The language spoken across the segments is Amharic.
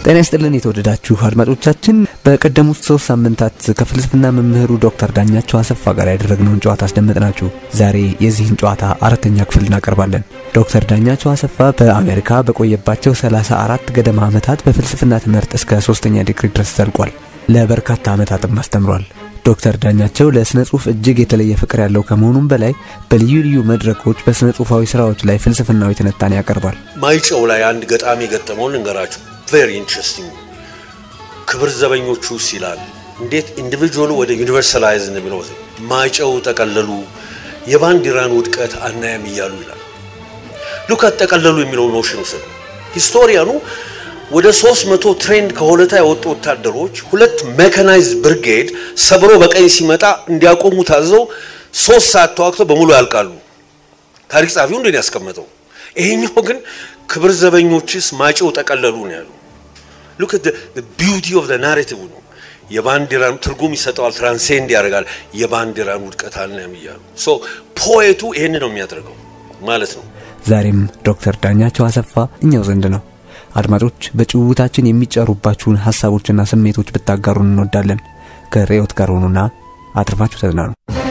ጤና ይስጥልን የተወደዳችሁ አድማጮቻችን፣ በቀደሙት ሶስት ሳምንታት ከፍልስፍና መምህሩ ዶክተር ዳኛቸው አሰፋ ጋር ያደረግነውን ጨዋታ አስደመጥናችሁ። ዛሬ የዚህን ጨዋታ አራተኛ ክፍል እናቀርባለን። ዶክተር ዳኛቸው አሰፋ በአሜሪካ በቆየባቸው 34 ገደማ ዓመታት በፍልስፍና ትምህርት እስከ ሶስተኛ ዲግሪ ድረስ ዘልቋል። ለበርካታ ዓመታትም አስተምሯል። ዶክተር ዳኛቸው ለስነ ጽሁፍ እጅግ የተለየ ፍቅር ያለው ከመሆኑም በላይ በልዩ ልዩ መድረኮች በስነ ጽሁፋዊ ስራዎች ላይ ፍልስፍናዊ ትንታኔ ያቀርባል። ማይጨው ላይ አንድ ገጣሚ የገጠመውን ልንገራችሁ። ቬሪ ኢንትረስቲንግ ክብር ዘበኞቹ ይላል እንዴት ኢንዲቪጁዋሉ ወደ ዩኒቨርሳላይዝ ብለው ማይጨው ጠቀለሉ የባንዲራን ውድቀት አናያም እያሉ ይላል። ሉካት ጠቀለሉ የሚለው ኖሽን ውሰዱ። ሂስቶሪያኑ ወደ ሶስት መቶ ትሬንድ ከሆለታ የወጡ ወታደሮች ሁለት ሜካናይዝ ብርጌድ ሰብሮ በቀኝ ሲመጣ እንዲያቆሙ ታዘው ሶስት ሰዓት ተዋግተው በሙሉ ያልቃሉ። ታሪክ ጸሐፊው እንደን ያስቀመጠው። ይሄኛው ግን ክብር ዘበኞችስ ማጨው ጠቀለሉ ነው ያሉ። ሉክ አት ቢዩቲ ኦፍ ናሬቲቭ ነው። የባንዲራን ትርጉም ይሰጠዋል፣ ትራንሴንድ ያደርጋል። የባንዲራን ውድቀት አልናም እያሉ ሶ ፖኤቱ ይሄን ነው የሚያደርገው ማለት ነው። ዛሬም ዶክተር ዳኛቸው አሰፋ እኛው ዘንድ ነው። አድማጮች በጭውውታችን የሚጨሩባችሁን ሀሳቦችና ስሜቶች ብታጋሩን እንወዳለን። ከርዕዮት ጋር ሆኑና አትርፋችሁ ተዝናኑ።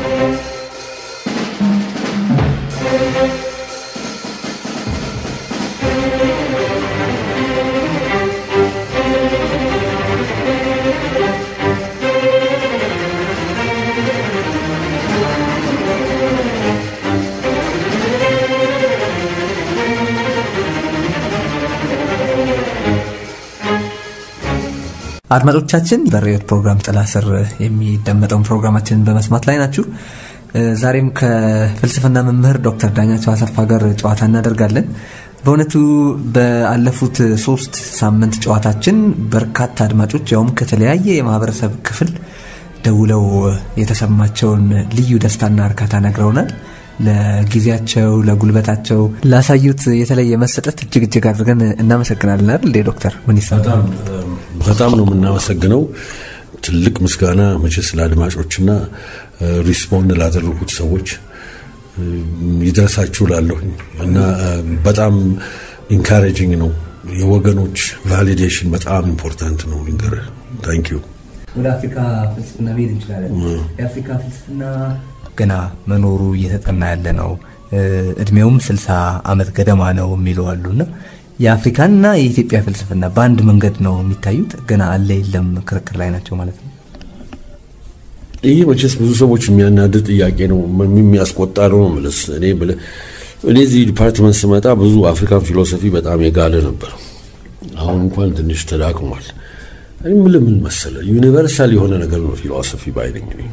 አድማጮቻችን በርዕዮት ፕሮግራም ጥላ ስር የሚደመጠውን ፕሮግራማችንን በመስማት ላይ ናችሁ። ዛሬም ከፍልስፍና መምህር ዶክተር ዳኛቸው አሰፋ ጋር ጨዋታ እናደርጋለን። በእውነቱ በአለፉት ሶስት ሳምንት ጨዋታችን በርካታ አድማጮች ያውም ከተለያየ የማህበረሰብ ክፍል ደውለው የተሰማቸውን ልዩ ደስታና እርካታ ነግረውናል። ለጊዜያቸው፣ ለጉልበታቸው ላሳዩት የተለየ መሰጠት እጅግ እጅግ አድርገን እናመሰግናለን። አይደል እንዴ ዶክተር? ምን ይሰማል? በጣም ነው የምናመሰግነው። ትልቅ ምስጋና መቼስ ለአድማጮችና ሪስፖንድ ላደረጉት ሰዎች ይድረሳችሁ ላለሁኝ እና በጣም ኢንካሬጂንግ ነው። የወገኖች ቫሊዴሽን በጣም ኢምፖርታንት ነው። ልንገርህ። ታንክ ዩ። ወደ አፍሪካ ፍልስፍና መሄድ እንችላለን። የአፍሪካ ፍልስፍና ገና መኖሩ እየተጠና ያለ ነው። እድሜውም ስልሳ ዓመት ገደማ ነው የሚሉ አሉና የአፍሪካና የኢትዮጵያ ፍልስፍና በአንድ መንገድ ነው የሚታዩት። ገና አለ የለም ክርክር ላይ ናቸው ማለት ነው። ይህ መቼስ ብዙ ሰዎች የሚያናድድ ጥያቄ ነው፣ የሚያስቆጣ ነው ምልስ እኔ ብለህ እኔ እዚህ ዲፓርትመንት ስመጣ ብዙ አፍሪካን ፊሎሶፊ በጣም የጋለ ነበር። አሁን እንኳን ትንሽ ተዳክሟል። እኔ የምልህ ምን መሰለህ ዩኒቨርሳል የሆነ ነገር ነው ፊሎሶፊ ባይነኝ እኔ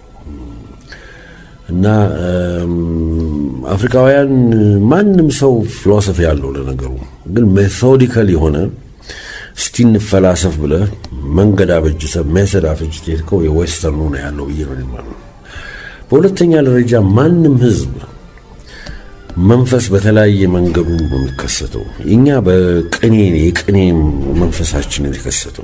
እና አፍሪካውያን ማንም ሰው ፊሎሶፊ ያለው ለነገሩ ግን ሜቶዲካል የሆነ እስቲ እንፈላሰፍ ብለህ መንገድ አበጅተህ ሜተድ አበጅተህ የሄድከው የዌስተርኑ ነው ያለው ብዬ ነው የማምነው። በሁለተኛ ደረጃ ማንም ህዝብ መንፈስ በተለያየ መንገዱ ነው የሚከሰተው። እኛ በቅኔ የቅኔ መንፈሳችን የተከሰተው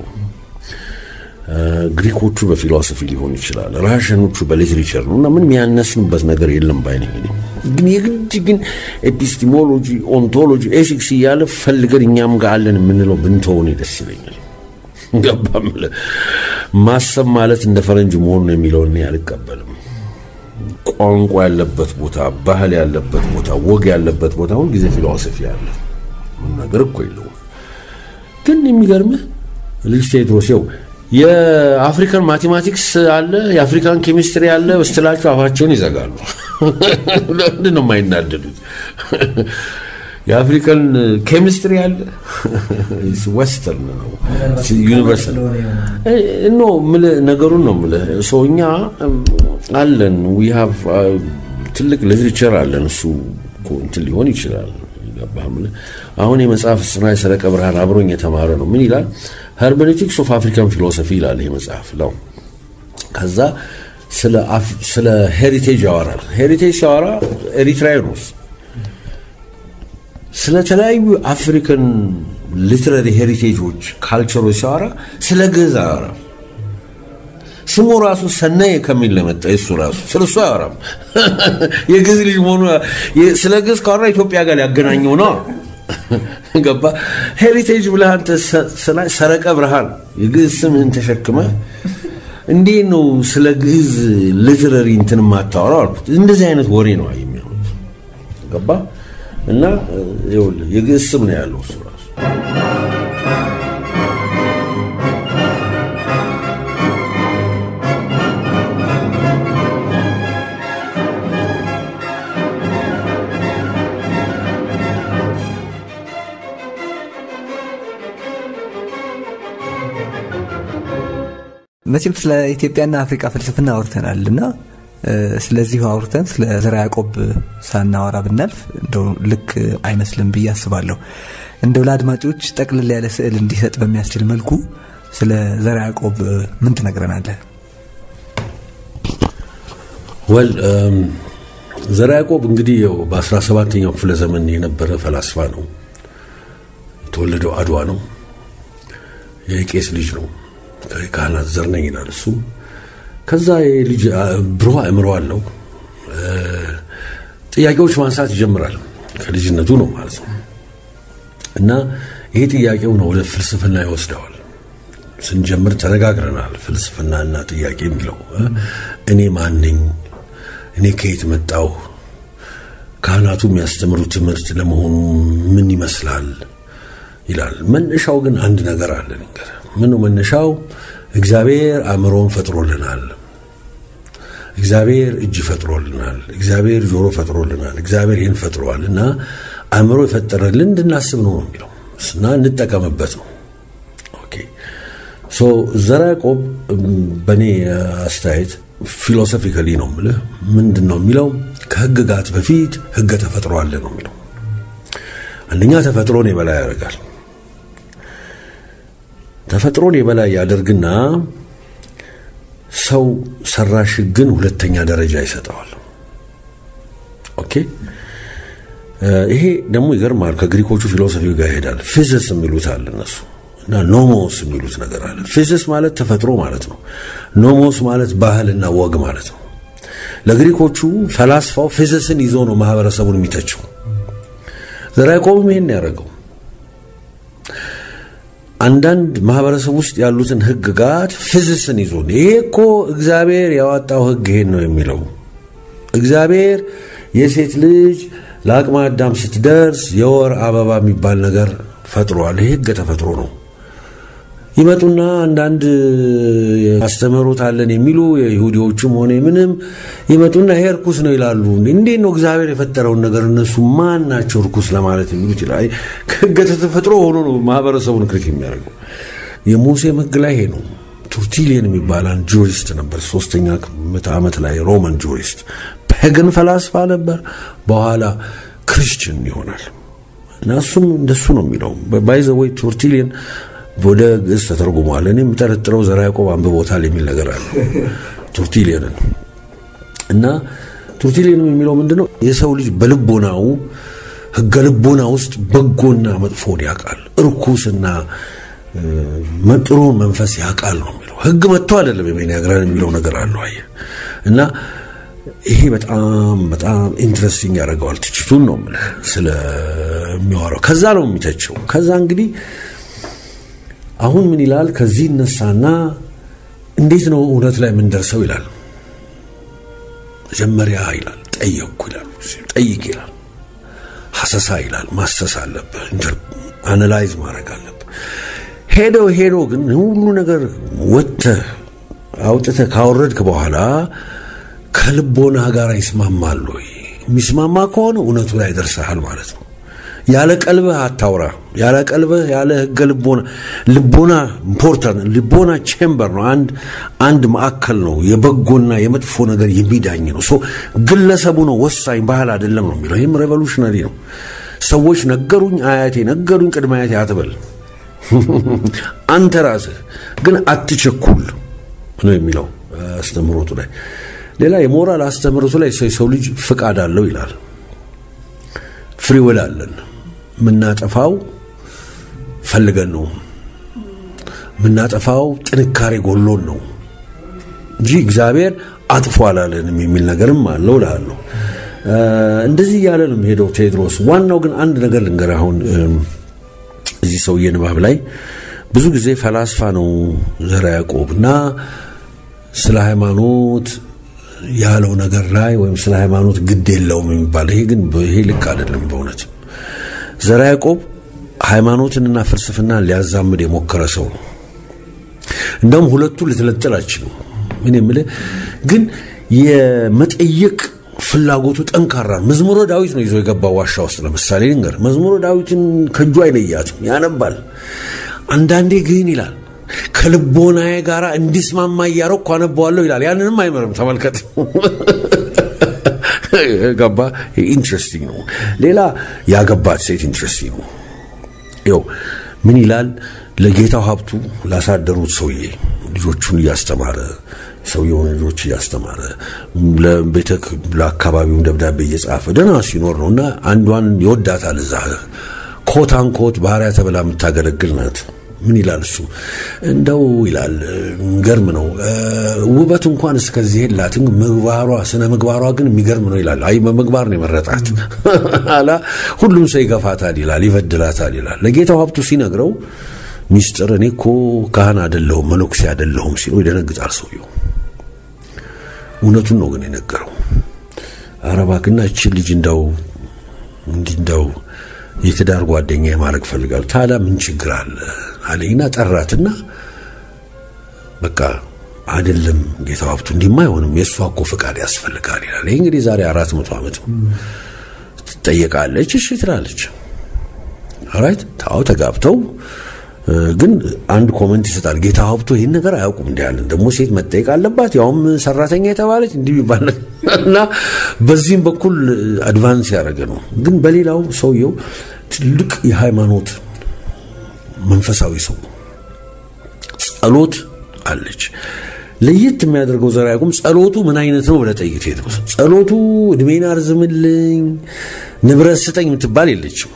ግሪኮቹ በፊሎሶፊ ሊሆን ይችላል፣ ራሽኖቹ በሊትሬቸር ነው እና ምንም ያነስንበት ነገር የለም ባይነኝ። ግን የግድ ግን ኤፒስቲሞሎጂ፣ ኦንቶሎጂ፣ ኤሲክስ እያለ ፈልገን እኛም ጋር አለን የምንለው ብንተውን ደስ ይለኛል። ገባም ማሰብ ማለት እንደ ፈረንጅ መሆኑ የሚለውን እኔ አልቀበልም። ቋንቋ ያለበት ቦታ፣ ባህል ያለበት ቦታ፣ ወግ ያለበት ቦታ ሁልጊዜ ፊሎሶፊ አለ። ነገር እኮ የለውም። ግን የሚገርምህ ልጅ ቴድሮስ ይኸው የአፍሪካን ማቴማቲክስ አለ የአፍሪካን ኬሚስትሪ አለ ስትላቸው አፋቸውን ይዘጋሉ። ለምንድን ነው የማይናደዱት? የአፍሪካን ኬሚስትሪ አለ ወስተርን ነው ዩኒቨርሳል ኖ ነገሩን ነው የምልህ። ሰው እኛ አለን ዊ ሃቭ ትልቅ ሊትሬቸር አለን። እሱ እንትን ሊሆን ይችላል። አሁን የመጽሐፍ ስራ የሰረቀ ብርሃን አብሮኝ የተማረ ነው። ምን ይላል? ሄርሜኔቲክስ ኦፍ አፍሪካን ፊሎሶፊ ይላል ይህ መጽሐፍ ነው። ከዛ ስለ ሄሪቴጅ ያወራል። ሄሪቴጅ ሲያወራ ኤሪትራያኖስ ስለተለያዩ አፍሪካን ሊትራሪ ሄሪቴጆች ካልቸሮች ሲያወራ ስለ ግዕዝ አያወራም። ስሙ ራሱ ሰናይ ከሚል ነው የመጣ እሱ ራሱ ስለ እሱ አያወራም። የግዕዝ ልጅ መሆኑ ስለ ግዕዝ ካወራ ኢትዮጵያ ጋር ሊያገናኘው ነው። ገባ ሄሪቴጅ ብለህ አንተ ሰረቀ ብርሃን የግዕዝ ስምህን ተሸክመህ እንዴት ነው ስለ ግዕዝ ሊትረሪ እንትን የማታወራው አልኩት። እንደዚህ አይነት ወሬ ነው የሚሆኑት። ገባ እና ይኸውልህ የግዕዝ ስም ነው ያለው እሱ ራሱ መቼም ስለ ኢትዮጵያና አፍሪካ ፍልስፍና አውርተናል እና ስለዚሁ አውርተን ስለ ዘርዓ ያዕቆብ ሳናወራ ብናልፍ እንደው ልክ አይመስልም ብዬ አስባለሁ። እንደው ለአድማጮች ጠቅልል ያለ ስዕል እንዲሰጥ በሚያስችል መልኩ ስለ ዘርዓ ያዕቆብ ምን ትነግረናለህ? ወል ዘርዓ ያዕቆብ እንግዲህ ያው በ17ኛው ክፍለ ዘመን የነበረ ፈላስፋ ነው። የተወለደው አድዋ ነው። የቄስ ልጅ ነው። ካህናት ዘር ነኝ ይላል እሱም። ከዛ የልጅ ብሩህ አእምሮ አለው። ጥያቄዎች ማንሳት ይጀምራል። ከልጅነቱ ነው ማለት ነው። እና ይሄ ጥያቄው ነው ወደ ፍልስፍና ይወስደዋል። ስንጀምር ተነጋግረናል። ፍልስፍናና ጥያቄ የሚለው እኔ ማን ነኝ? እኔ ከየት መጣሁ? ካህናቱ የሚያስተምሩት ትምህርት ለመሆኑ ምን ይመስላል ይላል። መነሻው ግን አንድ ነገር አለ። ነገር ምን ነው መነሻው? እግዚአብሔር አእምሮን ፈጥሮልናል። እግዚአብሔር እጅ ፈጥሮልናል። እግዚአብሔር ጆሮ ፈጥሮልናል። እግዚአብሔር ይህን ፈጥሯል እና አእምሮ የፈጠረልን እንድናስብ ነው ነው የሚለው እና እንጠቀምበት ነው። ኦኬ ሶ ዘርዓ ያዕቆብ በእኔ አስተያየት ፊሎሶፊካሊ ነው የምልህ ምንድን ነው የሚለው ከህግጋት በፊት ህገ ተፈጥሮ አለ ነው የሚለው። አንደኛ ተፈጥሮን የበላይ ያደርጋል። ተፈጥሮን የበላይ ያደርግና ሰው ሰራሽ ህግን ሁለተኛ ደረጃ ይሰጠዋል። ኦኬ ይሄ ደግሞ ይገርማል። ከግሪኮቹ ፊሎሶፊ ጋር ይሄዳል። ፊዚክስ የሚሉት አለ እነሱ እና ኖሞስ የሚሉት ነገር አለ። ፊዚክስ ማለት ተፈጥሮ ማለት ነው። ኖሞስ ማለት ባህልና ወግ ማለት ነው። ለግሪኮቹ ፈላስፋው ፊዚክስን ይዞ ነው ማህበረሰቡን የሚተቸው። ዘርዓ ያዕቆብም ይሄን ያደረገው አንዳንድ ማህበረሰብ ውስጥ ያሉትን ህግጋት ፊዚክስን ይዞ ይሄ እኮ እግዚአብሔር ያወጣው ህግ ይሄን ነው የሚለው እግዚአብሔር የሴት ልጅ ለአቅመ አዳም ስትደርስ የወር አበባ የሚባል ነገር ፈጥሯል። ይሄ ህገ ተፈጥሮ ነው። ይመጡና አንዳንድ አስተምህሮት አለን የሚሉ የይሁዲዎቹም ሆነ ምንም ይመጡና ይሄ እርኩስ ነው ይላሉ። እንዴት ነው እግዚአብሔር የፈጠረውን ነገር እነሱ ማን ናቸው እርኩስ ለማለት የሚሉት ይላል። ህገ ተፈጥሮ ሆኖ ነው ማህበረሰቡን ክሪት የሚያደርገው። የሙሴም ህግ ላይ ይሄ ነው። ቱርቲሊየን የሚባል አንድ ጁሪስት ነበር። ሶስተኛ ምዕተ ዓመት ላይ ሮማን ጁሪስት ፔገን ፈላስፋ ነበር። በኋላ ክርስቲያን ይሆናል እና እሱም እንደሱ ነው የሚለው ባይዘ ወይ ቱርቲሊየን ወደ ግዕዝ ተተርጉሟል። እኔ የምጠረጥረው ዘርዓ ያዕቆብ አንብቦታል የሚል ነገር አለ ቱርቲሊየንን እና ቱርቲሊየንም የሚለው ምንድን ነው የሰው ልጅ በልቦናው ህገ ልቦና ውስጥ በጎና መጥፎን ያውቃል፣ እርኩስና ጥሩን መንፈስ ያውቃል ነው የሚለው። ህግ መጥቶ አይደለም የሚነግረን የሚለው ነገር አለው። አየህ እና ይሄ በጣም በጣም ኢንትረስቲንግ ያደርገዋል። ትችቱን ነው የምልህ ስለሚዋረው ከዛ ነው የሚተቸው። ከዛ እንግዲህ አሁን ምን ይላል? ከዚህ ይነሳና እንዴት ነው እውነት ላይ የምንደርሰው ይላል። መጀመሪያ ይላል ጠየቅኩ ይላል፣ ጠይቅ ይላል፣ ሀሰሳ ይላል። ማሰስ አለብህ፣ አናላይዝ ማድረግ አለብህ። ሄደው ሄዶ ግን ሁሉ ነገር ወጥተህ አውጥተህ ካወረድክ በኋላ ከልቦና ጋር ይስማማል ወይ? የሚስማማ ከሆነ እውነቱ ላይ ደርሰሃል ማለት ነው። ያለ ቀልብህ አታውራ። ያለ ቀልብህ ያለ ህገ ልቦና ልቦና ኢምፖርታንት ልቦና ቼምበር ነው። አንድ አንድ ማዕከል ነው። የበጎና የመጥፎ ነገር የሚዳኝ ነው። ሶ ግለሰቡ ነው ወሳኝ፣ ባህል አይደለም ነው የሚለው። ይህም ሬቮሉሽነሪ ነው። ሰዎች ነገሩኝ፣ አያቴ ነገሩኝ፣ ቅድመ አያቴ አትበል። አንተ ራስህ ግን አትቸኩል ነው የሚለው አስተምህሮቱ ላይ። ሌላ የሞራል አስተምህሮቱ ላይ የሰው ልጅ ፍቃድ አለው ይላል። ፍሪውል አለን። የምናጠፋው ፈልገን ነው። የምናጠፋው ጥንካሬ ጎሎን ነው እንጂ እግዚአብሔር አጥፎ አላለንም የሚል ነገርም አለው እላለሁ። እንደዚህ እያለ ነው ሄደው ቴዎድሮስ። ዋናው ግን አንድ ነገር ልንገር። አሁን እዚህ ሰውዬ ንባብ ላይ ብዙ ጊዜ ፈላስፋ ነው ዘርዓ ያዕቆብ እና ስለ ሃይማኖት ያለው ነገር ላይ ወይም ስለ ሃይማኖት ግድ የለውም የሚባል ይሄ ግን ይሄ ልክ አይደለም። በእውነት ዘርዓ ያዕቆብ ሃይማኖትንና ፍልስፍናን ሊያዛምድ የሞከረ ሰው ነው። እንደውም ሁለቱ ልትለጥል አይችልም። ምን የምልህ ግን የመጠየቅ ፍላጎቱ ጠንካራ መዝሙረ ዳዊት ነው ይዞ የገባው ዋሻ ውስጥ። ለምሳሌ ልንገር፣ መዝሙረ ዳዊትን ከእጁ አይለያትም፣ ያነባል። አንዳንዴ ግን ይላል ከልቦናዬ ጋር እንዲስማማ እያረኩ አነበዋለሁ ይላል። ያንንም አይመርም። ተመልከት። ገባ። ኢንትረስቲንግ ነው። ሌላ ያገባት ሴት ኢንትረስቲንግ ነው። ይኸው ምን ይላል? ለጌታው ሀብቱ ላሳደሩት ሰውዬ ልጆቹን እያስተማረ ሰውየውን ልጆች እያስተማረ ለቤተ ለአካባቢውም ደብዳቤ እየጻፈ ደህና ሲኖር ነው እና አንዷን ይወዳታል። እዛ ኮት አንኮት ባህሪያ ተብላ የምታገለግል ናት። ምን ይላል እሱ እንደው ይላል ገርም ነው ውበት እንኳን እስከዚህ የላትም ምግባሯ ስነ ምግባሯ ግን የሚገርም ነው ይላል አይ በምግባር ነው የመረጣት አላ ሁሉም ሰው ይገፋታል ይላል ይበድላታል ይላል ለጌታው ሀብቱ ሲነግረው ሚስጥር እኔ እኮ ካህን አደለሁም መነኩሴ አደለሁም ሲለው ይደነግጣል ሰውየው እውነቱን ነው ግን የነገረው አረባክና እችን ልጅ እንደው እንዲህ እንደው የትዳር ጓደኛ የማድረግ ፈልጋሉ ታዲያ ምን ችግር አለ አለኝና ጠራትና በቃ አይደለም ጌታው ሀብቱ እንዲህማ አይሆንም የእሷ እኮ ፍቃድ ያስፈልጋል ይላል ይህ እንግዲህ ዛሬ አራት መቶ ዓመት ትጠየቃለች እሺ ትላለች አራይት ታው ተጋብተው ግን አንድ ኮመንት ይሰጣል ጌታ ሀብቶ ይህን ነገር አያውቁም እንዲ ያለን ደግሞ ሴት መጠየቅ አለባት ያውም ሰራተኛ የተባለች እንዲህ ይባል እና በዚህም በኩል አድቫንስ ያደረገ ነው ግን በሌላው ሰውየው ትልቅ የሃይማኖት መንፈሳዊ ሰው ጸሎት አለች ለየት የሚያደርገው ዘርዓ ያዕቆብ ጸሎቱ ምን አይነት ነው ብለህ ጠይቅ ቴድሮስ ጸሎቱ እድሜን አርዝምልኝ ንብረት ስጠኝ የምትባል የለችም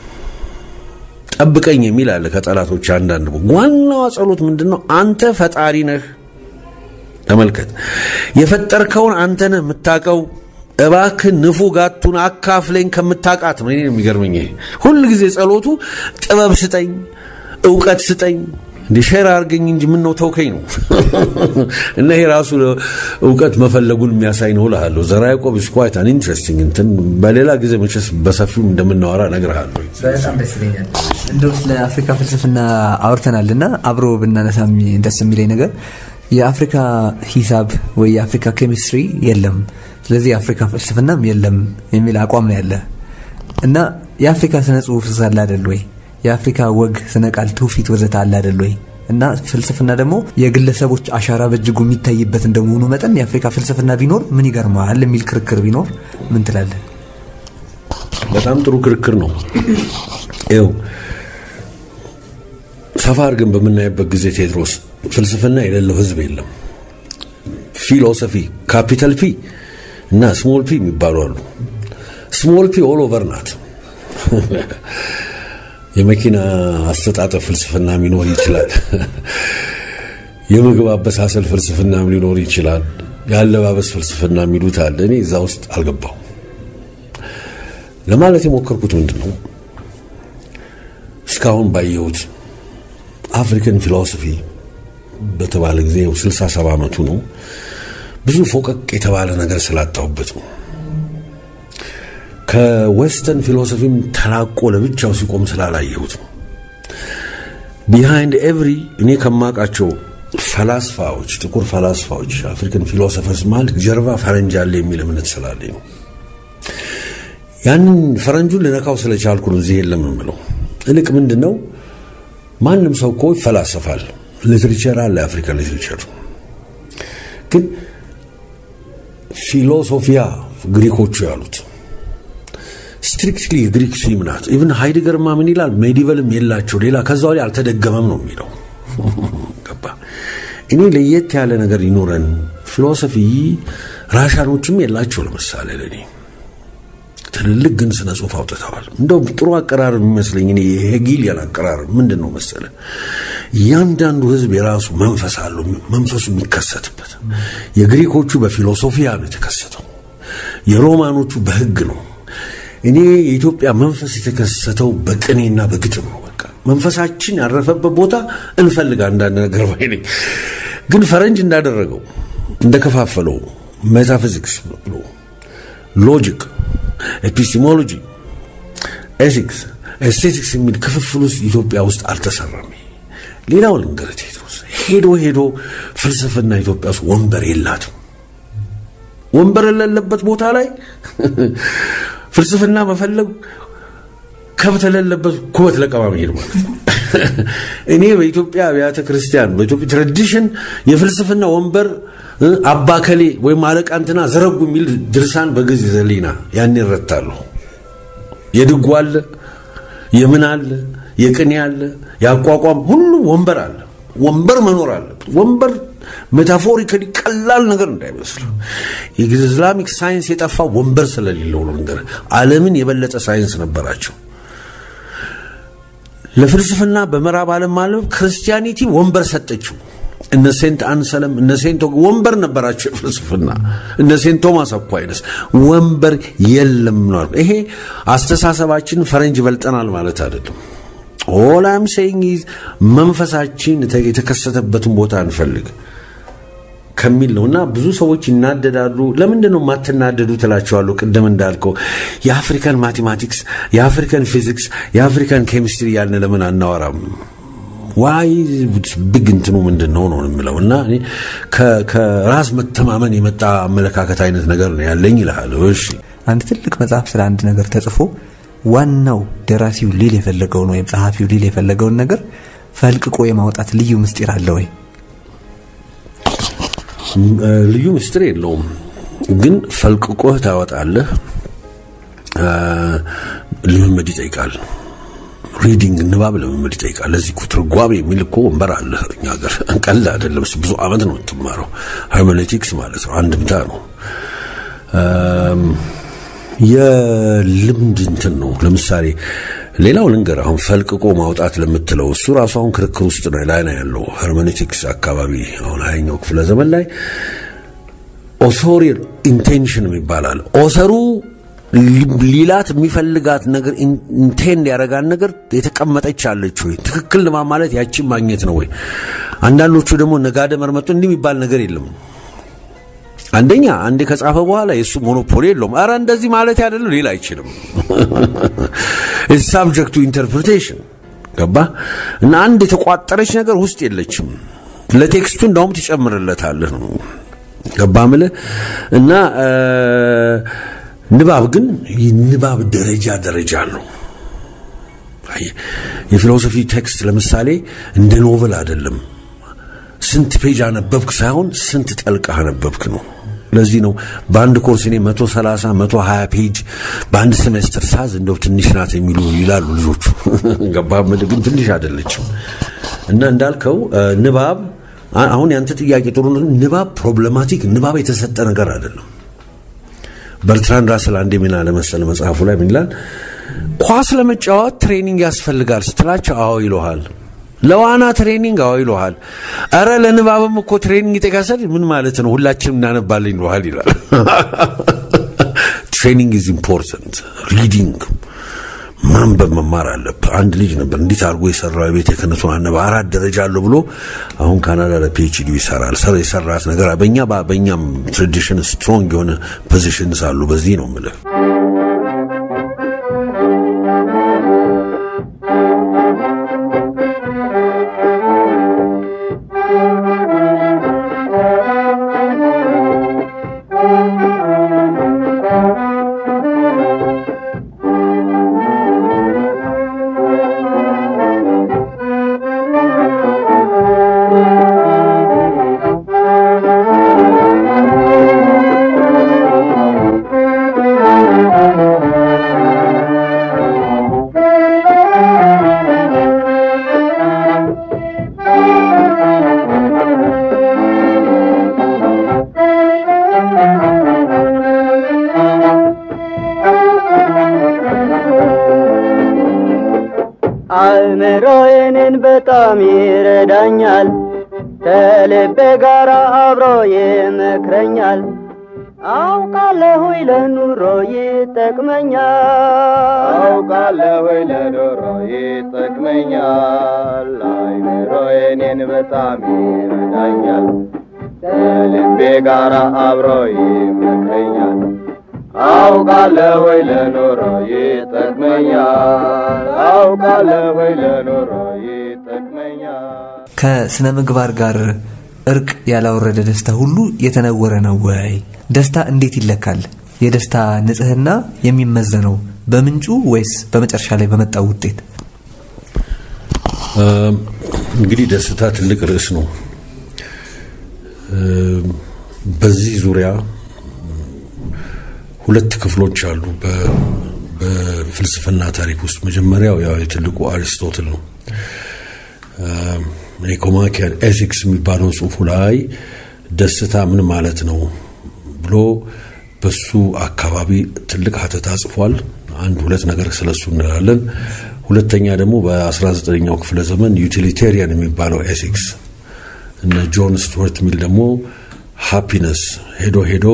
ጠብቀኝ የሚል አለ ከጠላቶች አንዳንድ ዋናዋ ጸሎት ምንድን ነው አንተ ፈጣሪ ነህ ተመልከት የፈጠርከውን አንተ ነህ የምታቀው እባክህ ንፉ ጋቱን አካፍለኝ ከምታቃት ነው እኔ የሚገርመኝ ሁል ጊዜ ጸሎቱ ጥበብ ስጠኝ እውቀት ስጠኝ እንደ ሼር አድርገኝ እንጂ ምን ነው ተውከኝ ነው እና ይሄ ራሱ እውቀት መፈለጉን የሚያሳይ ነው እልሃለሁ ዘርዓ ያዕቆብ ኢዝ ኳይት አን ኢንትረስቲንግ እንትን በሌላ ጊዜ መቼስ በሰፊው እንደምናወራ እነግርሃለሁ በጣም ደስ ይለኛል እንደው ስለ አፍሪካ ፍልስፍና አውርተናል እና አብሮ ብናነሳ ደስ የሚለኝ ነገር የአፍሪካ ሂሳብ ወይ የአፍሪካ ኬሚስትሪ የለም ስለዚህ የአፍሪካ ፍልስፍናም የለም የሚል አቋም ነው ያለ እና የአፍሪካ ስነ ጽሁፍ ሳለ አይደል ወይ የአፍሪካ ወግ ስነ ቃል ትውፊት ወዘተ አለ አይደል ወይ እና ፍልስፍና ደግሞ የግለሰቦች አሻራ በእጅጉ የሚታይበት እንደመሆኑ መጠን የአፍሪካ ፍልስፍና ቢኖር ምን ይገርመዋል የሚል ክርክር ቢኖር ምን ትላለን በጣም ጥሩ ክርክር ነው ይው ሰፋ አድርገን በምናይበት ጊዜ ቴድሮስ ፍልስፍና የሌለው ህዝብ የለም ፊሎሶፊ ካፒታል ፒ እና ስሞል ፒ የሚባሉ አሉ ስሞል ፒ ኦል ኦቨር ናት የመኪና አስተጣጠፍ ፍልስፍና ሊኖር ይችላል የምግብ አበሳሰል ፍልስፍናም ሊኖር ይችላል የአለባበስ ፍልስፍና የሚሉት አለ እኔ እዛ ውስጥ አልገባው ለማለት የሞከርኩት ምንድን ነው እስካሁን ባየሁት አፍሪካን ፊሎሶፊ በተባለ ጊዜ 67 ዓመቱ ነው ብዙ ፎቀቅ የተባለ ነገር ስላጣሁበት ነው ከዌስተርን ፊሎሶፊም ተላቆ ለብቻው ሲቆም ስላላየሁት ነው ቢሃይንድ ኤቭሪ እኔ ከማውቃቸው ፈላስፋዎች ጥቁር ፈላስፋዎች አፍሪካን ፊሎሶፈርስ ማለት ጀርባ ፈረንጅ አለ የሚል እምነት ስላለኝ ነው ያንን ፈረንጁን ልነካው ስለቻልኩ ነው እዚህ የለም የምለው እልቅ ምንድን ነው ማንም ሰው እኮ ይፈላሰፋል ሊትሬቸር አለ የአፍሪካ ሊትሬቸር ግን ፊሎሶፊያ ግሪኮቹ ያሉት ስትሪክትሊ የግሪክ ስዊም ናት ኢቭን ሃይድገርማ ምን ይላል ሜዲቨልም የላቸው ሌላ ከዛ ላይ አልተደገመም ነው የሚለው ገባ እኔ ለየት ያለ ነገር ይኖረን ፊሎሶፊ ራሻኖችም የላቸው ለምሳሌ ለእኔ ትልልቅ ግን ስነ ጽሁፍ አውጥተዋል እንደው ጥሩ አቀራረብ የሚመስለኝ እኔ የሄጊሊያን አቀራረብ ምንድን ነው መሰለ እያንዳንዱ ህዝብ የራሱ መንፈስ አለው መንፈሱ የሚከሰትበት የግሪኮቹ በፊሎሶፊያ ነው የተከሰተው የሮማኖቹ በህግ ነው እኔ የኢትዮጵያ መንፈስ የተከሰተው በቅኔና በግጥም ነው በቃ መንፈሳችን ያረፈበት ቦታ እንፈልግ አንዳንድ ነገር ባይ ነኝ። ግን ፈረንጅ እንዳደረገው እንደከፋፈለው ሜታፊዚክስ ብሎ ሎጂክ፣ ኤፒስቲሞሎጂ፣ ኤቲክስ፣ ኤስቴቲክስ የሚል ክፍፍል ውስጥ ኢትዮጵያ ውስጥ አልተሰራም። ሌላው ልንገርህ ቴድሮስ፣ ሄዶ ሄዶ ፍልስፍና ኢትዮጵያ ውስጥ ወንበር የላትም። ወንበር የሌለበት ቦታ ላይ ፍልስፍና መፈለግ ከብት የሌለበት ኩበት ለቀማ መሄድ ማለት ነው። እኔ በኢትዮጵያ አብያተ ክርስቲያን በኢትዮጵያ ትራዲሽን የፍልስፍና ወንበር አባከሌ ወይም አለቃ እንትና ዘረጉ የሚል ድርሳን በግዕዝ ዘሊና ያን ይረታለሁ። የድጓ አለ፣ የምን አለ፣ የቅኔ አለ፣ የአቋቋም ሁሉ ወንበር አለ። ወንበር መኖር አለበት። ወንበር ሜታፎሪካሊ ቀላል ነገር እንዳይመስል የኢስላሚክ ሳይንስ የጠፋ ወንበር ስለሌለው ነው። ነገር ዓለምን የበለጠ ሳይንስ ነበራቸው። ለፍልስፍና በምዕራብ ዓለም ማለት ክርስቲያኒቲ ወንበር ሰጠችው። እነ ሴንት አንሰለም እነ ሴንት ወንበር ነበራቸው የፍልስፍና እነ ሴንት ቶማስ አኳይነስ ወንበር የለም ነው። ይሄ አስተሳሰባችን ፈረንጅ በልጠናል ማለት አይደለም። ኦል አም ሴይንግ ኢዝ መንፈሳችን የተከሰተበትን ቦታ እንፈልግ ከሚል ነው እና ብዙ ሰዎች ይናደዳሉ። ለምንድን ነው የማትናደዱ ትላቸዋለሁ። ቅድም እንዳልከው የአፍሪካን ማቴማቲክስ፣ የአፍሪካን ፊዚክስ፣ የአፍሪካን ኬሚስትሪ ያልን ለምን አናወራም? ዋይ ብግ እንትኑ ምንድን ነው ነው የምለው እና ከራስ መተማመን የመጣ አመለካከት አይነት ነገር ነው ያለኝ ይልሃል። እሺ አንድ ትልቅ መጽሐፍ ስለ አንድ ነገር ተጽፎ ዋናው ደራሲው ሊል የፈለገውን ወይም ጸሐፊው ሊል የፈለገውን ነገር ፈልቅቆ የማውጣት ልዩ ምስጢር አለ ወይ? ልዩ ምስጢር የለውም፣ ግን ፈልቅቆህ ታወጣለህ። ልምምድ ይጠይቃል። ሪዲንግ ንባብ ልምምድ ይጠይቃል። ለዚህ እኮ ትርጓሜ የሚል እኮ ወንበር አለ እኛ ሀገር። ቀልድ አይደለም። ብዙ ዓመት ነው የምትማረው። ሄርሜኔቲክስ ማለት ነው፣ አንድምታ ነው። የልምድ እንትን ነው። ለምሳሌ ሌላው ልንገር፣ አሁን ፈልቅቆ ማውጣት ለምትለው እሱ ራሱ አሁን ክርክር ውስጥ ነው ላይ ነው ያለው። ሄርሜኔቲክስ አካባቢ አሁን ሀያኛው ክፍለ ዘመን ላይ ኦቶሪየል ኢንቴንሽን ይባላል። ኦተሩ ሊላት የሚፈልጋት ነገር ኢንቴንድ ያደረጋን ነገር የተቀመጠች አለች ወይ? ትክክል ልማ ማለት ያቺን ማግኘት ነው ወይ? አንዳንዶቹ ደግሞ ነጋደ መርመጡ እንዲህ የሚባል ነገር የለም። አንደኛ አንዴ ከጻፈ በኋላ የእሱ ሞኖፖሊ የለውም። አረ እንደዚህ ማለት አይደለም ሌላ አይችልም። ሳብጀክቱ ኢንተርፕሪቴሽን ገባ እና አንድ የተቋጠረች ነገር ውስጥ የለችም። ለቴክስቱ እንዳውም ትጨምርለታለህ ነው ገባ ምልህ እና ንባብ ግን ንባብ ደረጃ ደረጃ አለው። የፊሎሶፊ ቴክስት ለምሳሌ እንደ ኖቨል አይደለም። ስንት ፔጅ አነበብክ ሳይሆን ስንት ጠልቀህ አነበብክ ነው። ለዚህ ነው በአንድ ኮርስ እኔ 130 120 ፔጅ በአንድ ሴሜስተር ሳዝ እንደው ትንሽ ናት የሚሉ ይላሉ ልጆቹ። ገባ ግን ትንሽ አይደለችም። እና እንዳልከው ንባብ አሁን ያንተ ጥያቄ ጥሩ ነው። ንባብ ፕሮብሌማቲክ ንባብ የተሰጠ ነገር አይደለም። በርትራንድ ራስል አንድ ሚና ለመሰለ መጽሐፉ ላይ ምን ይላል? ኳስ ለመጫወት ትሬኒንግ ያስፈልጋል ስትላቸው አዎ ይለሃል። ለዋና ትሬኒንግ አዎ ይለሃል። አረ ለንባብም እኮ ትሬኒንግ ይጠቃሰል ምን ማለት ነው? ሁላችንም እናነባለን ይለሃል ይላል። ትሬኒንግ ኢዝ ኢምፖርታንት ሪዲንግ ማንበብ መማር አለብህ። አንድ ልጅ ነበር እንዴት አድርጎ የሰራው የቤተ ክህነቱን አነበብ አራት ደረጃ አለው ብሎ አሁን ካናዳ ለፒኤችዲ ይሰራል። ሰር የሰራት ነገር በእኛ በእኛም ትራዲሽን ስትሮንግ የሆነ ፖዚሽንስ አሉ። በዚህ ነው የምልህ። አእምሮዬንን በጣም ይረዳኛል፣ ከልቤ ጋር አብሮ ይመክረኛል። አውቃለሁ ለኑሮ ይጠቅመኛል አውቃለሁ ለዶሮ ይጠቅመኛል አይምሮ እኔን በጣም ይረዳኛል ከልቤ ጋር አብሮ ይመክረኛል አውቃለሁ ለኑሮ ይጠቅመኛል አውቃለሁ ለኑሮ ይጠቅመኛል ከስነ ምግባር ጋር እርቅ ያላወረደ ደስታ ሁሉ የተነወረ ነው ወይ? ደስታ እንዴት ይለካል? የደስታ ንጽህና የሚመዘነው በምንጩ ወይስ በመጨረሻ ላይ በመጣው ውጤት? እንግዲህ ደስታ ትልቅ ርዕስ ነው። በዚህ ዙሪያ ሁለት ክፍሎች አሉ በፍልስፍና ታሪክ ውስጥ። መጀመሪያው ያው የትልቁ አሪስቶትል ነው። ኢኮማኪያን ኤቲክስ የሚባለው ጽሁፉ ላይ ደስታ ምን ማለት ነው ብሎ በሱ አካባቢ ትልቅ ሀተታ ጽፏል። አንድ ሁለት ነገር ስለሱ እንላለን። ሁለተኛ ደግሞ በ19ኛው ክፍለ ዘመን ዩቲሊቴሪያን የሚባለው ኤቲክስ እነ ጆን ስቱወርት ሚል ደግሞ ሃፒነስ ሄዶ ሄዶ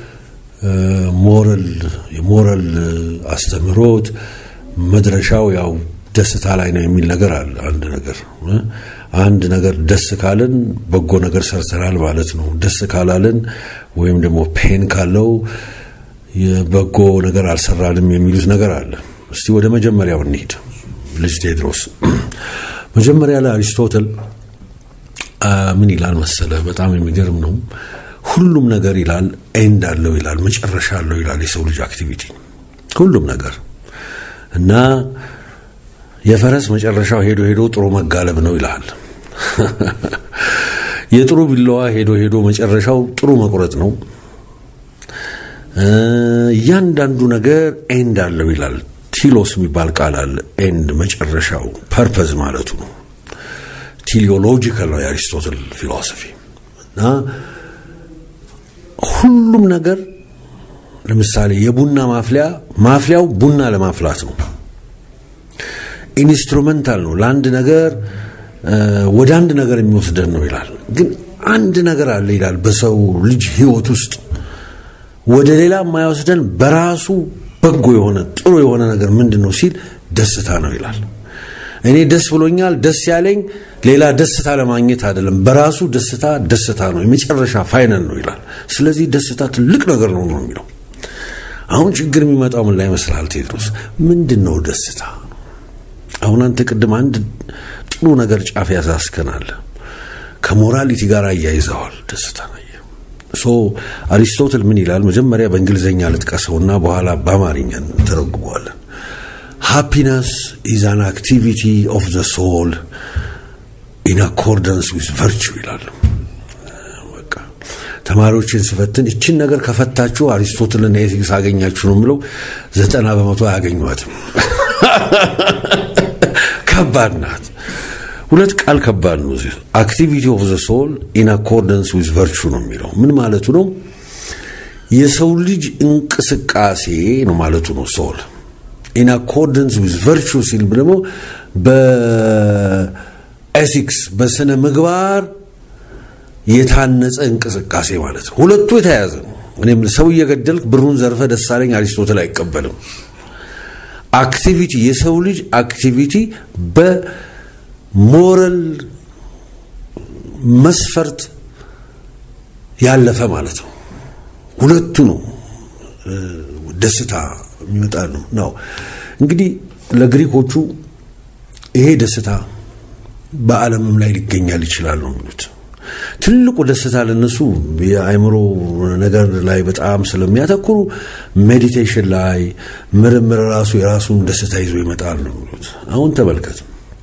ሞራል የሞራል አስተምህሮት መድረሻው ያው ደስታ ላይ ነው የሚል ነገር አለ። አንድ ነገር አንድ ነገር ደስ ካልን በጎ ነገር ሰርተናል ማለት ነው። ደስ ካላልን ወይም ደግሞ ፔን ካለው የበጎ ነገር አልሰራንም የሚሉት ነገር አለ። እስቲ ወደ መጀመሪያው እንሂድ። ልጅ ቴድሮስ መጀመሪያ ላይ አሪስቶትል ምን ይላል መሰለ? በጣም የሚገርም ነው። ሁሉም ነገር ይላል ኤንድ አለው ይላል፣ መጨረሻ አለው ይላል። የሰው ልጅ አክቲቪቲ ሁሉም ነገር እና የፈረስ መጨረሻው ሄዶ ሄዶ ጥሩ መጋለብ ነው ይላል። የጥሩ ቢላዋ ሄዶ ሄዶ መጨረሻው ጥሩ መቁረጥ ነው። እያንዳንዱ ነገር ኤንድ አለው ይላል። ቲሎስ የሚባል ቃል አለ። ኤንድ መጨረሻው ፐርፐዝ ማለቱ ነው። ቲሊዮሎጂካል ነው የአሪስቶትል ፊሎሶፊ እና ሁሉም ነገር ለምሳሌ የቡና ማፍሊያ ማፍሊያው ቡና ለማፍላት ነው። ኢንስትሩመንታል ነው። ለአንድ ነገር ወደ አንድ ነገር የሚወስደን ነው ይላል። ግን አንድ ነገር አለ ይላል በሰው ልጅ ሕይወት ውስጥ ወደ ሌላ የማይወስደን በራሱ በጎ የሆነ ጥሩ የሆነ ነገር ምንድን ነው ሲል ደስታ ነው ይላል። እኔ ደስ ብሎኛል። ደስ ያለኝ ሌላ ደስታ ለማግኘት አይደለም። በራሱ ደስታ ደስታ ነው፣ የመጨረሻ ፋይነል ነው ይላል። ስለዚህ ደስታ ትልቅ ነገር ነው ነው የሚለው። አሁን ችግር የሚመጣው ምን ላይ ይመስልሃል ቴድሮስ? ምንድን ነው ደስታ? አሁን አንተ ቅድም አንድ ጥሩ ነገር ጫፍ ያሳስከናል። ከሞራሊቲ ጋር አያይዘዋል ደስታ ሶ አሪስቶትል ምን ይላል? መጀመሪያ በእንግሊዝኛ ልጥቀሰውና በኋላ በአማርኛ እንተረጉመዋለን። ሃፒነስ ኢዝ አን አክቲቪቲ ኦፍ ዘ ሶል ኢን አኮርደንስ ዊዝ ቨርቹ ይላል። ተማሪዎችን ስፈትን እችን ነገር ከፈታችሁ አሪስቶትልና ኤቲክስ አገኛችሁ ነው የምለው። ዘጠና በመቶ አያገኟትም። ከባድ ናት። ሁለት ቃል ከባድ ነው። አክቲቪቲ ኦፍ ዘ ሶል ኢን አኮርደንስ ዊዝ ቨርቹ ነው የሚለው ምን ማለቱ ነው? የሰው ልጅ እንቅስቃሴ ነው ማለቱ ነው። ሶል ኢን አኮርደንስ ዊዝ ቨርቹ ሲል ደግሞ በኤቲክስ በስነ ምግባር የታነጸ እንቅስቃሴ ማለት ነው። ሁለቱ የተያያዘ ነው። እኔም ሰው እየገደልክ ብሩን ዘርፈ ደሳለኝ አሪስቶትል አይቀበልም። አክቲቪቲ የሰው ልጅ አክቲቪቲ በሞራል መስፈርት ያለፈ ማለት ነው። ሁለቱ ነው ደስታ የሚመጣ ነው ነው እንግዲህ ለግሪኮቹ ይሄ ደስታ በዓለምም ላይ ሊገኛል ይችላል ነው የሚሉት። ትልቁ ደስታ ለነሱ የአእምሮ ነገር ላይ በጣም ስለሚያተኩሩ ሜዲቴሽን ላይ ምርምር ራሱ የራሱን ደስታ ይዞ ይመጣል ነው የሚሉት። አሁን ተመልከት፣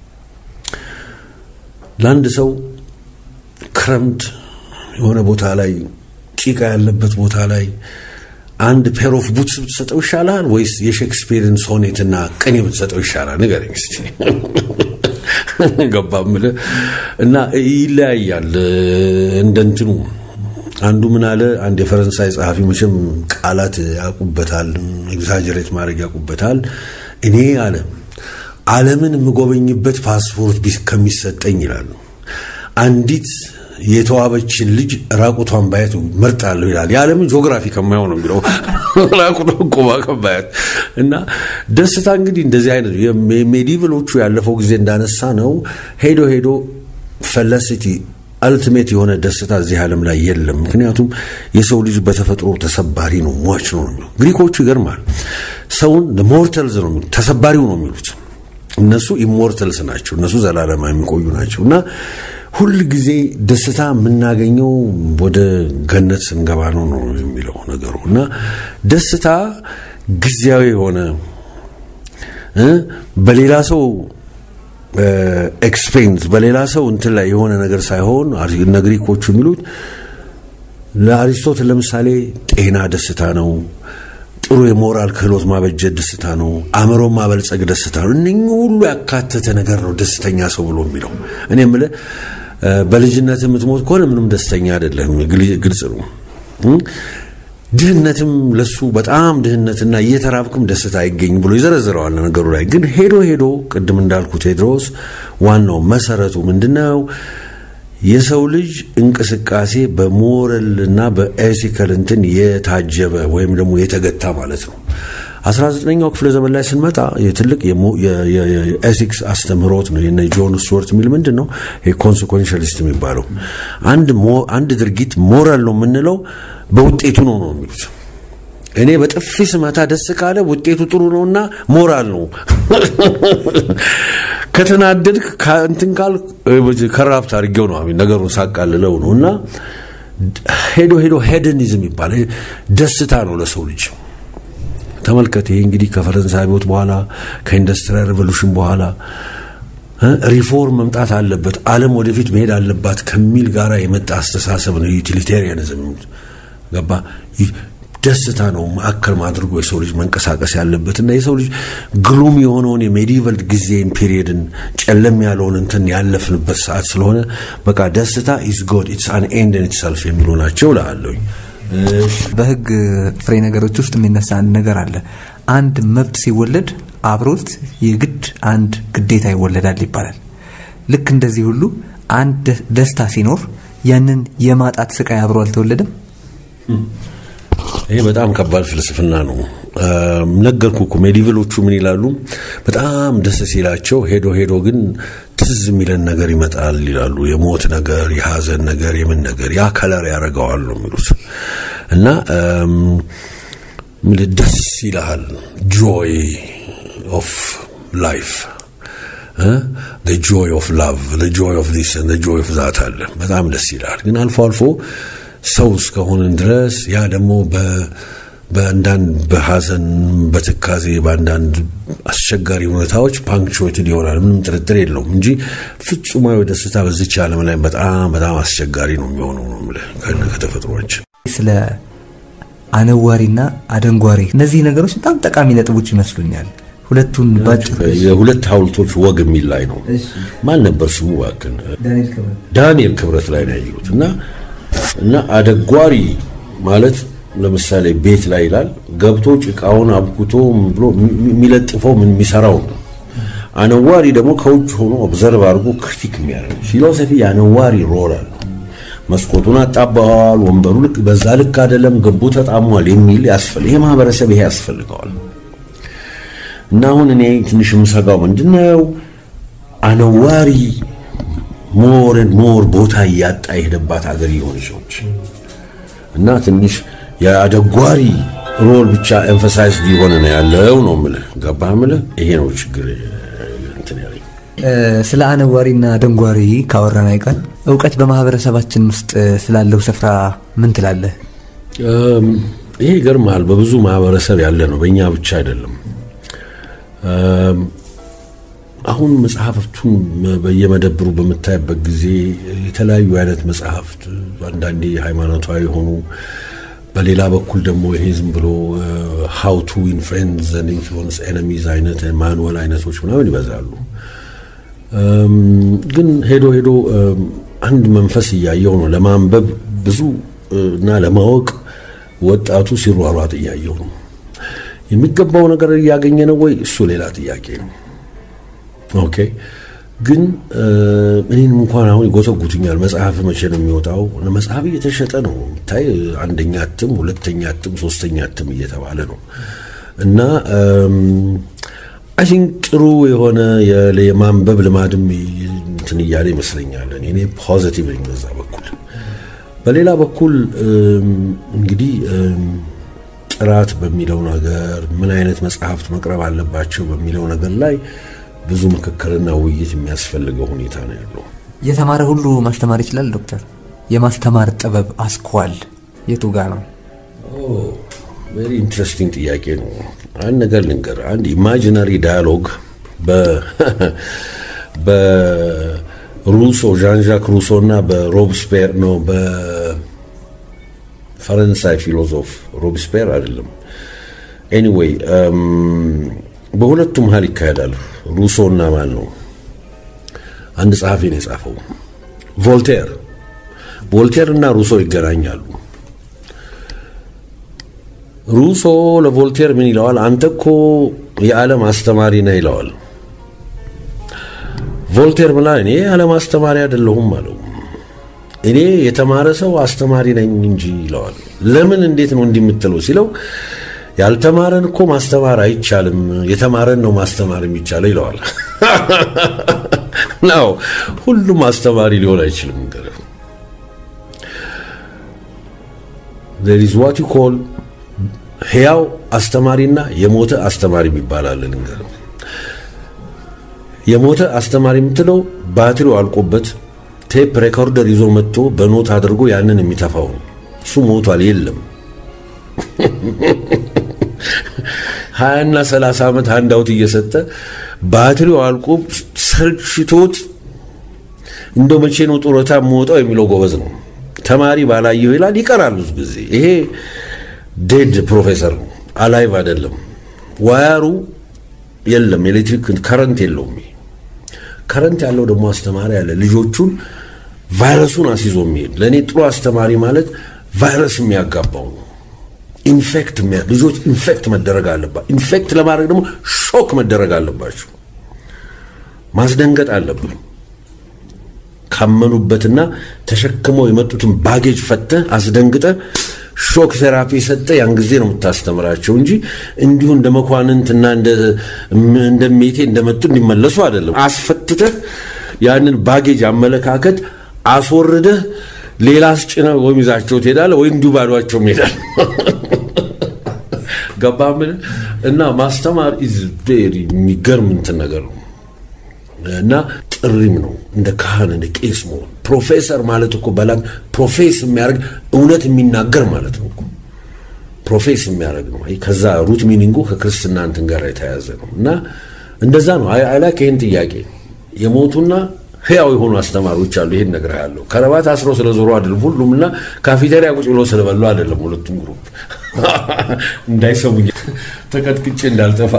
ለአንድ ሰው ክረምት የሆነ ቦታ ላይ ጭቃ ያለበት ቦታ ላይ አንድ ፔር ኦፍ ቡትስ ብትሰጠው ይሻላል ወይስ የሼክስፒርን ሶኔትና ቅኔ ብትሰጠው ይሻላል? ንገረኝ እስቲ። ገባ ምልህ እና ይለያያል። እንደ እንትኑ አንዱ ምን አለ፣ አንድ የፈረንሳይ ጸሐፊ መቼም ቃላት ያውቁበታል፣ ኤግዛጀሬት ማድረግ ያውቁበታል። እኔ አለ ዓለምን የምጎበኝበት ፓስፖርት ከሚሰጠኝ ይላሉ አንዲት የተዋበችን ልጅ ራቁቷን ባየት መርጣለሁ ይላል። የዓለምን ጂኦግራፊ ከማየው ነው የሚለው ራቁቷን ቆማ ከማየት እና ደስታ እንግዲህ እንደዚህ አይነት ሜዲቭሎቹ ያለፈው ጊዜ እንዳነሳ ነው ሄዶ ሄዶ ፈለሲቲ አልቲሜት የሆነ ደስታ እዚህ ዓለም ላይ የለም። ምክንያቱም የሰው ልጅ በተፈጥሮ ተሰባሪ ነው፣ ሟች ነው ነው ግሪኮቹ ይገርማል። ሰውን ሞርተልዝ ነው የሚሉት፣ ተሰባሪው ነው የሚሉት። እነሱ ኢሞርተልስ ናቸው፣ እነሱ ዘላለማ የሚቆዩ ናቸው እና ሁል ጊዜ ደስታ የምናገኘው ወደ ገነት ስንገባ ነው ነው የሚለው ነገሩ እና ደስታ ጊዜያዊ የሆነ በሌላ ሰው ኤክስፔንስ በሌላ ሰው እንትን ላይ የሆነ ነገር ሳይሆን እነ ግሪኮቹ የሚሉት ለአሪስቶትል ለምሳሌ ጤና ደስታ ነው። ጥሩ የሞራል ክህሎት ማበጀት ደስታ ነው። አእምሮ ማበልጸግ ደስታ ነው። እነኚህ ሁሉ ያካተተ ነገር ነው ደስተኛ ሰው ብሎ የሚለው። እኔ የምልህ በልጅነት የምትሞት ከሆነ ምንም ደስተኛ አይደለም፣ ግልጽ ነው። ድህነትም ለሱ በጣም ድህነትና እየተራብክም ደስታ አይገኝ ብሎ ይዘረዝረዋል ነገሩ ላይ። ግን ሄዶ ሄዶ ቅድም እንዳልኩ ቴድሮስ ዋናው መሰረቱ ምንድነው? የሰው ልጅ እንቅስቃሴ በሞራልና በኤቲካል እንትን የታጀበ ወይም ደግሞ የተገታ ማለት ነው። 19ኛው ክፍለ ዘመን ላይ ስንመጣ የትልቅ የኤቲክስ አስተምህሮት ነው የነ ጆን ስቱዋርት የሚል ምንድን ነው ኮንሲኮንሻሊስት የሚባለው አንድ ድርጊት ሞራል ነው የምንለው በውጤቱ ነው ነው የሚሉት። እኔ በጥፊ ስመታ ደስ ካለ ውጤቱ ጥሩ ነውና ሞራል ነው። ከተናደድክ እንትን ካል ከራፕት አድርጌው ነው ነገሩን ሳቃልለው ነው እና ሄዶ ሄዶ ሄደኒዝም ይባላል ደስታ ነው ለሰው ልጅ። ተመልከት። ይሄ እንግዲህ ከፈረንሳይ አብዮት በኋላ ከኢንዱስትሪያል ሬቮሉሽን በኋላ ሪፎርም መምጣት አለበት፣ ዓለም ወደፊት መሄድ አለባት ከሚል ጋራ የመጣ አስተሳሰብ ነው ዩቲሊቴሪያኒዝም። ገባ ደስታ ነው ማዕከል አድርጎ የሰው ልጅ መንቀሳቀስ ያለበት እና የሰው ልጅ ግሉም የሆነውን የሜዲቫል ጊዜን ፒሪየድን ጨለም ያለውን እንትን ያለፍንበት ሰዓት ስለሆነ በቃ ደስታ ኢዝ ጎድ ኢትስ አን ኤንድ ኢን ኢትሰልፍ የሚሉ ናቸው እላለሁኝ። በህግ ፍሬ ነገሮች ውስጥ የሚነሳ አንድ ነገር አለ። አንድ መብት ሲወለድ አብሮት የግድ አንድ ግዴታ ይወለዳል ይባላል። ልክ እንደዚህ ሁሉ አንድ ደስታ ሲኖር ያንን የማጣት ስቃይ አብሮ አልተወለደም። ይሄ በጣም ከባድ ፍልስፍና ነው። ነገርኩ እኮ ሜዲቭሎቹ ምን ይላሉ? በጣም ደስ ሲላቸው ሄዶ ሄዶ ግን ትዝ የሚለን ነገር ይመጣል ይላሉ። የሞት ነገር፣ የሀዘን ነገር፣ የምን ነገር ያ ከለር ያደርገዋል ነው የሚሉት እና ደስ ይልሃል ጆይ ኦፍ ላይፍ ጆይ ኦፍ ላቭ ጆይ ኦፍ ዲስ ጆይ ኦፍ ዛት አለ። በጣም ደስ ይልሃል። ግን አልፎ አልፎ ሰው እስከሆንን ድረስ ያ ደግሞ በአንዳንድ በሀዘን በትካዜ በአንዳንድ አስቸጋሪ ሁኔታዎች ፓንክቹዌትድ ይሆናል። ምንም ጥርጥር የለውም እንጂ ፍጹማዊ ደስታ በዚች ዓለም ላይ በጣም በጣም አስቸጋሪ ነው የሚሆነው ነው የምልህ ከተፈጥሮችን ስለ አነዋሪና አደንጓሪ እነዚህ ነገሮች በጣም ጠቃሚ ነጥቦች ይመስሉኛል። ሁለቱን ባጭሩ የሁለት ሐውልቶች ወግ የሚል ላይ ነው። ማን ነበር ስሙ? እባክህን ዳንኤል ክብረት ላይ ነው ያየሁት እና እና አደጓሪ ማለት ለምሳሌ ቤት ላይ ይላል ገብቶ ጭቃውን አብኩቶ ብሎ የሚለጥፈው ምን የሚሰራው ነው። አነዋሪ ደግሞ ከውጭ ሆኖ ኦብዘርቭ አድርጎ ክሪቲክ የሚያደርግ ፊሎሶፊ የአነዋሪ ሮል አለ። መስኮቱን አጣባዋል፣ ወንበሩ ልክ በዛ ልክ አይደለም፣ ግቡ ተጣሟል የሚል ያስፈልግ ይሄ ማህበረሰብ ይሄ ያስፈልገዋል። እና አሁን እኔ ትንሽ የምሰጋው ምንድነው አነዋሪ ሞርን ሞር ቦታ እያጣ የሄደባት ሀገር የሆነች ነች እና ትንሽ የአደጓሪ ሮል ብቻ ኤምፋሳይዝ እየሆነ ነው ያለው ነው የምልህ። ገባህ የምልህ ይሄ ነው ችግር እንትን ያለኝ። ስለ አነዋሪና አደንጓሪ ካወራን አይቀር እውቀት በማህበረሰባችን ውስጥ ስላለው ስፍራ ምን ትላለህ? ይሄ ይገርምሃል፣ በብዙ ማህበረሰብ ያለ ነው፣ በእኛ ብቻ አይደለም። አሁን መጽሐፍቱን በየመደብሩ በምታይበት ጊዜ የተለያዩ አይነት መጽሐፍት አንዳንዴ ሃይማኖታዊ የሆኑ በሌላ በኩል ደግሞ ይሄ ዝም ብሎ ሃው ቱ ዊን ፍሬንድስ ኤንድ ኢንፍሉዌንስ ኤነሚዝ አይነት ማኑዋል አይነቶች ምናምን ይበዛሉ። ግን ሄዶ ሄዶ አንድ መንፈስ እያየው ነው ለማንበብ ብዙ እና ለማወቅ ወጣቱ ሲሯሯጥ እያየው ነው። የሚገባው ነገር እያገኘ ነው ወይ? እሱ ሌላ ጥያቄ ነው። ኦኬ ግን እኔንም እንኳን አሁን ይጎተጉቱኛል። መጽሐፍ መቼ ነው የሚወጣው? መጽሐፍ እየተሸጠ ነው የምታይ፣ አንደኛ እትም፣ ሁለተኛ እትም፣ ሶስተኛ እትም እየተባለ ነው እና አይ ቲንክ ጥሩ የሆነ የማንበብ ልማድም እንትን እያለ ይመስለኛል። እኔ ፖዚቲቭ ነኝ በዛ በኩል። በሌላ በኩል እንግዲህ ጥራት በሚለው ነገር ምን አይነት መጽሐፍት መቅረብ አለባቸው በሚለው ነገር ላይ ብዙ ምክክርና ውይይት የሚያስፈልገው ሁኔታ ነው ያለው። የተማረ ሁሉ ማስተማር ይችላል ዶክተር? የማስተማር ጥበብ አስኳል የቱ ጋር ነው? ቬሪ ኢንትረስቲንግ ጥያቄ ነው። አንድ ነገር ልንገር። አንድ ኢማጂናሪ ዳያሎግ በሩሶ ዣን ዣክ ሩሶ እና በሮብስፔር ነው በፈረንሳይ ፊሎዞፍ ሮብስፔር አይደለም። ኤኒዌይ በሁለቱ መሀል ይካሄዳል። ሩሶ እና ማን ነው? አንድ ጸሐፊ ነው የጻፈው ቮልቴር። ቮልቴር እና ሩሶ ይገናኛሉ። ሩሶ ለቮልቴር ምን ይለዋል? አንተ እኮ የዓለም አስተማሪ ነህ ይለዋል። ቮልቴር ምላ እኔ የዓለም አስተማሪ አይደለሁም አለው። እኔ የተማረ ሰው አስተማሪ ነኝ እንጂ ይለዋል። ለምን እንዴት ነው እንዲህ የምትለው ሲለው ያልተማረን እኮ ማስተማር አይቻልም፣ የተማረን ነው ማስተማር የሚቻለው ይለዋል። ናው ሁሉም አስተማሪ ሊሆን አይችልም። እንግዲህ there is what you call ሕያው አስተማሪና የሞተ አስተማሪ ይባላል። እንግዲህ የሞተ አስተማሪ የምትለው ባትሪው አልቆበት ቴፕ ሬኮርደር ይዞ መጥቶ በኖት አድርጎ ያንን የሚተፋው እሱ ሞቷል፣ የለም ሀያና ሰላሳ ዓመት አንድ አውት እየሰጠ ባትሪው አልቆ ሰልችቶት እንደው መቼ ነው ጡረታ የምወጣው የሚለው ጎበዝ ነው። ተማሪ ባላየው ይላል፣ ይቀራል ብዙ ጊዜ። ይሄ ዴድ ፕሮፌሰር ነው፣ አላይቭ አይደለም። ዋያሩ የለም፣ ኤሌክትሪክ ከረንት የለውም። ከረንት ያለው ደግሞ አስተማሪ አለ፣ ልጆቹን ቫይረሱን አስይዞ የሚሄድ ለእኔ ጥሩ አስተማሪ ማለት ቫይረስ የሚያጋባው ነው። ኢንፌክት ልጆች ኢንፌክት መደረግ አለባቸው። ኢንፌክት ለማድረግ ደግሞ ሾክ መደረግ አለባቸው። ማስደንገጥ አለብን። ካመኑበትና ተሸክመው የመጡትን ባጌጅ ፈተህ አስደንግጠህ ሾክ ቴራፒ ሰጠ ያን ጊዜ ነው የምታስተምራቸው እንጂ እንዲሁ እንደ መኳንንትና እንደ ሜቴ እንደመጡ እንዲመለሱ አይደለም። አስፈትተህ ያንን ባጌጅ አመለካከት አስወርደህ ሌላ አስጭነህ ወይም ይዛቸው ትሄዳለህ ወይ እንዲሁ ባዷቸው ይሄዳል። ገባህ ምን እና ማስተማር ኢዝ ቬሪ የሚገርም እንትን ነገር ነው እና ጥሪም ነው እንደ ካህን እንደ ቄስ መሆን ፕሮፌሰር ማለት እኮ በላ ፕሮፌስ የሚያደርግ እውነት የሚናገር ማለት ነው እኮ ፕሮፌስ የሚያደርግ ነው ከዛ ሩት ሚኒንጉ ከክርስትና እንትን ጋር የተያያዘ ነው እና እንደዛ ነው አይላክ ይህን ጥያቄ የሞቱና ህያው የሆኑ አስተማሪዎች አሉ ይሄን ነገር ያለው ከረባት አስረው ስለዞሩ አይደለም ሁሉም እና ካፌቴሪያ ቁጭ ብሎ ስለበሉ አይደለም ሁለቱም ግሩፕ እንዳይሰሙኝ ተቀጥቅጬ እንዳልጠፋ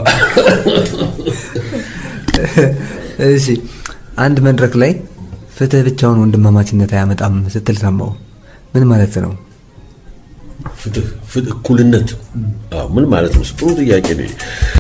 እሺ አንድ መድረክ ላይ ፍትህ ብቻውን ወንድማማችነት አያመጣም ስትል ሰማው ምን ማለት ነው ፍትህ እኩልነት ምን ማለት ነው ጥሩ ጥያቄ ነው